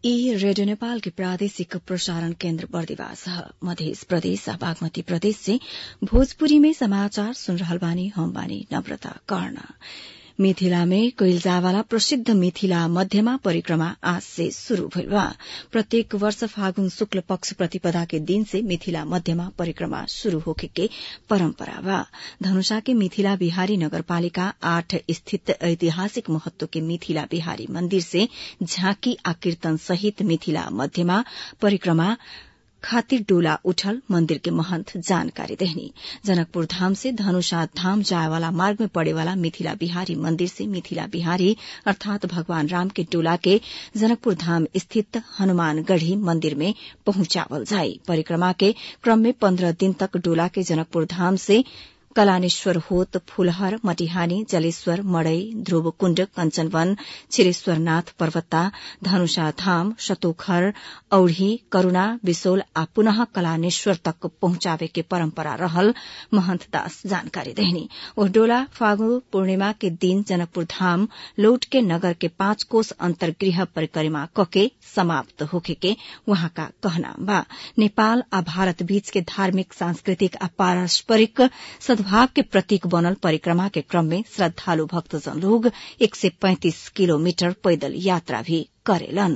ई रेडियो नेपाल के प्रादेशिक प्रसारण केन्द्र बर्दिवास ह मध्य प्रदेश आ बागमती प्रदेश से भोजपुरी में समाचार सुन रहल बानी हम बानी नम्रता कर्ण मिथिला में कइल जावाला प्रसिद्ध मिथिला मध्यमा परिक्रमा आज से शुरू भइल बा प्रत्येक वर्ष फागुन शुक्ल पक्ष प्रतिपदा के दिन से मिथिला मध्यमा परिक्रमा शुरू होखे के परम्परा बा धनुषा के मिथिला बिहारी नगरपालिका आठ स्थित ऐतिहासिक महत्व के मिथिला बिहारी मन्दिर से झाँकी आ कीर्तन सहित मिथिला मध्यमा परिक्रमा खातिर डोला उठल मंदिर के महंत जानकारी देहनी जनकपुर धाम से धनुषा धाम जाए वाला मार्ग में पड़े वाला मिथिला बिहारी मंदिर से मिथिला बिहारी अर्थात भगवान राम के डोला के जनकपुर धाम स्थित हनुमानगढ़ी मंदिर में पहुंचावल जाई परिक्रमा के क्रम में पन्द्रह दिन तक डोला के जनकपुर धाम से कलानेश्वर होत फूलहर मटिहानी जलेश्वर मड़ई ध्रुवकुण्ड कंचनवन छिरेश्वरनाथ पर्वता धनुषा धाम शतोखर औढ़ी करूणा बिसोल आ पुनः कलानेश्वर तक पहुंचावे के परम्परा रहल महंत दास जानकारी देहनी ओ डोला फागु पूर्णिमा के दिन जनकपुर धाम लौट के नगर के पांच कोष अंतर्गृह परिक्रमा कके समाप्त होखे के वहाँका कहना बा नेपाल आ भारत बीच के धार्मिक सांस्कृतिक आ पारस्परिक सद्भाव के प्रतीक बनल परिक्रमा के क्रम में श्रद्धालु भक्तजन लोग एक सय पैंतिस किलोमीटर पैदल यात्रा भी करेलन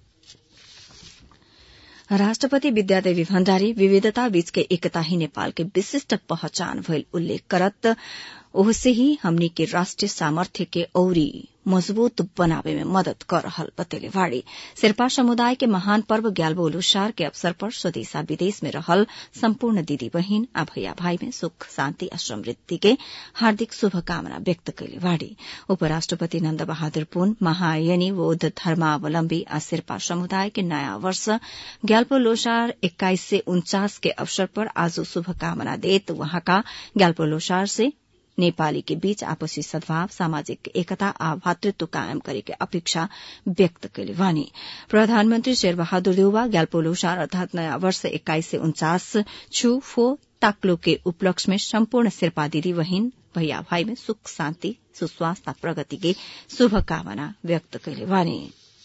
राष्ट्रपति विद्यादेवी भण्डारी विविधता बीचके एकता ही नेपाल के विशिष्ट पहचान भइल उल्लेख करत ओहसे ही हमनी के राष्ट्रिय सामर्थ्य के औरी मजबूत बनावे में मदद कर रहल बतेले वाड़ी शेर्पा समुदाय के महान पर्व ग्याल्बो लोसार के अवसर पर स्वदेशा विदेश में रहल सम्पूर्ण दिदी बहिन आ भैया भाई में सुख शान्ति आ समृद्धि के हार्दिक शुभकामना व्यक्त कैले वाड़ी उपराष्ट्रपति नन्द बहादुर पुन महायनी बौद्ध धर्मावलम्बी आ शेर्पा समुदाय के नयाँ वर्ष ग्याल्पो लोसार एक्काइस से उन्चास के अवसर पर आज शुभकामना देत वहाँका ग्याल्पो लोसार से नेपाली के बीच आपसी सद्भाव सामाजिक एकता आ भातृत्व कायम करे के अपेक्षा व्यक्त कैले वानी प्रधानमन्त्री शेरबहादुर देउवा ग्याल्पो लोसार अर्थात नयाँ वर्ष एक्काइस से उन्चास छु फो ताक्लो के उपलक्ष्य में सम्पूर्ण शेर्पा दिदी बहिन भैया भाई में सुख शान्ति सुस्वास्थ्य प्रगति के शुभकामना व्यक्त कैले वानी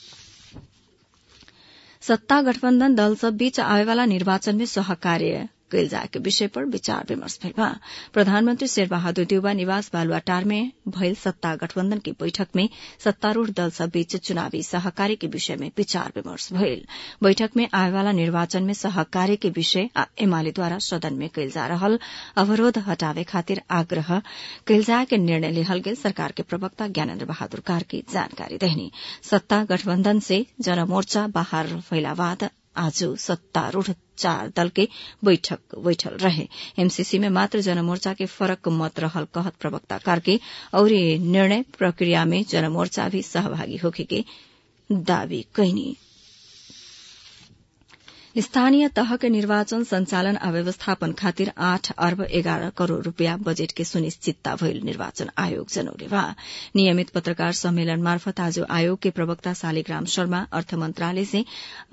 सत्ता गठबन्धन दल सब बीच आवेवाला निर्वाचन में सहकार्य कैल जाए के विषय पर विचार विमर्श भइल बा प्रधानमन्त्री शेरबहादुर देउवा निवास बालुवाटार में भइल सत्ता गठबन्धन की बैठक में सत्तारूढ़ दल सब बीच चुनावी सहकार्य के विषय में विचार विमर्श भइल बैठक में आएवाला निर्वाचन में सहकार्य के विषय आ एमालेद्वारा सदन में कैल जा रहल अवरोध हटावे खातिर आग्रह कैल जाए के निर्णय लेहल गेल सरकार के प्रवक्ता ज्ञानेन्द्र बहादुर कार्की जानकारी देहनी सत्ता गठबन्धन से जनमोर्चा बाहर भइला बाद आज सत्तारूढ़ चार दल के बैठक बैठल रहे एमसीसी में मात्र जनमोर्चा के फरक मत रहल कहत प्रवक्ता कार्के और निर्णय प्रक्रिया में जनमोर्चा भी सहभागी होखे के दावी कैनी स्थानीय तह के निर्वाचन संचालन आ व्यवस्थापन खातिर आठ अर्ब एघार करोड़ रूपियाँ बजेट के सुनिश्चितता भइल निर्वाचन आयोग जनौले बा नियमित पत्रकार सम्मेलन मार्फत आज आयोग के प्रवक्ता शालिग्राम शर्मा अर्थ मंत्रालय से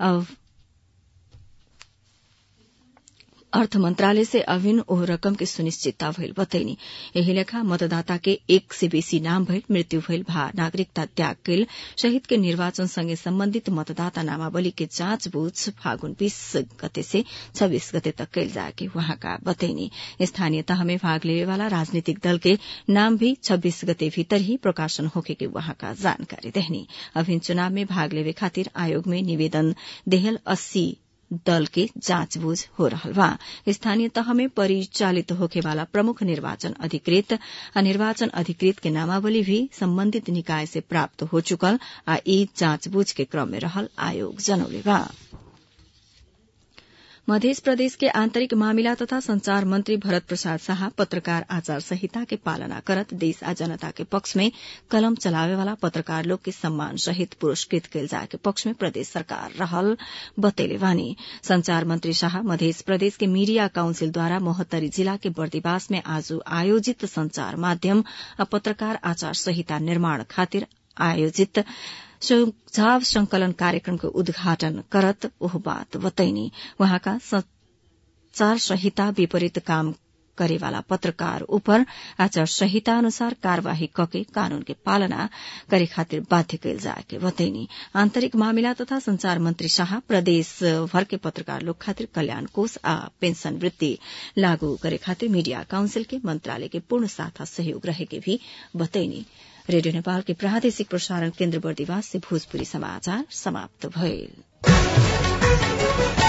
अर्थ मंत्रालय से अभिन्न ओह रकम के सुनिश्चितता भइल बतैनी एही लेखा मतदाता के एक से बेसी नाम भइल मृत्यु भइल भा नागरिकता त्याग कैल शहीद के निर्वाचन संगे सम्बन्धित मतदाता नामावली के जाँच बूझ फागुन बीस गते से छब्बीस गते तक कैल जाए के वहाँका बतैनी स्थानीय तह में भाग लेवे वाला राजनीतिक दल के नाम भी छब्बीस गते भीतर ही प्रकाशन होके के वहाँका जानकारी देहनी अभिन्न चुनाव में भाग लेवे खातिर आयोग में निवेदन देहल अस्सी दल के जाँचबूझ हो रहल बा स्थानीय तह में परिचालित होखे वाला प्रमुख निर्वाचन अधिकृत आ निर्वाचन अधिकृत के नामावली भी सम्बन्धित निकाय से प्राप्त हो चुकल आ यी जाँचबूझ के क्रम में रहल आयोग जनौले बा मध्य प्रदेश के आंतरिक मामिला तथा संचार मंत्री भरत प्रसाद शाह पत्रकार आचार संहिता के पालना करत देश आ जनता के पक्ष में कलम चलावे वाला पत्रकार लोग के सम्मान सहित पुरस्कृत कैल जाए के पक्ष में प्रदेश सरकार रहल बतेले वानी संचार मंत्री शाह मध्य प्रदेश के मीडिया काउंसिल द्वारा मोहत्तरी जिला के बर्दिवास में आज आयोजित संचार माध्यम आ पत्रकार आचार संहिता निर्माण खातिर आयोजित सुझाव संकलन कार्यक्रम के उद्घाटन करत ओह बात बतैनी वहाँका संचार संहिता विपरीत काम करेवाला पत्रकार उपर आचार संहिता अनुसार कार्यवाही कके कानून के पालना करे खातिर बाध्य कैल जाए के बतैनी आन्तरिक मामिला तथा संचार मंत्री शाह प्रदेश भर के पत्रकार लोग खातिर कल्याण कोष आ पेंशन वृत्ति लागू करे खातिर मीडिया काउंसिल के मंत्रालय के पूर्ण साथ सहयोग रहे के भी बतैनी रेडियो नेपाल के प्रादेशिक प्रसारण केन्द्र बर्दिवास से भोजपुरी समाचार समाप्त भइल